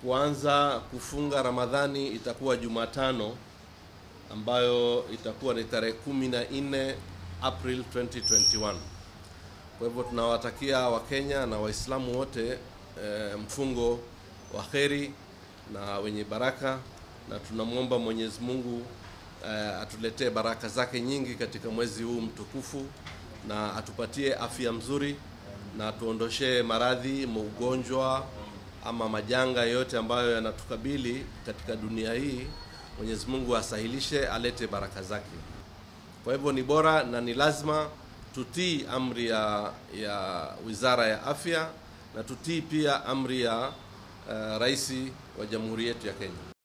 kuanza kufunga Ramadhani itakuwa Jumatano ambayo itakuwa ni tarehe kumi na nne April 2021. Kwa hivyo tunawatakia Wakenya na Waislamu wote e, mfungo wa kheri na wenye baraka, na tunamwomba Mwenyezi Mungu e, atuletee baraka zake nyingi katika mwezi huu mtukufu na atupatie afya mzuri na tuondoshee maradhi, ugonjwa ama majanga yote ambayo yanatukabili katika dunia hii. Mwenyezi Mungu asahilishe, alete baraka zake. Kwa hivyo ni bora na ni lazima tutii amri ya, ya Wizara ya Afya na tutii pia amri ya uh, Rais wa Jamhuri yetu ya Kenya.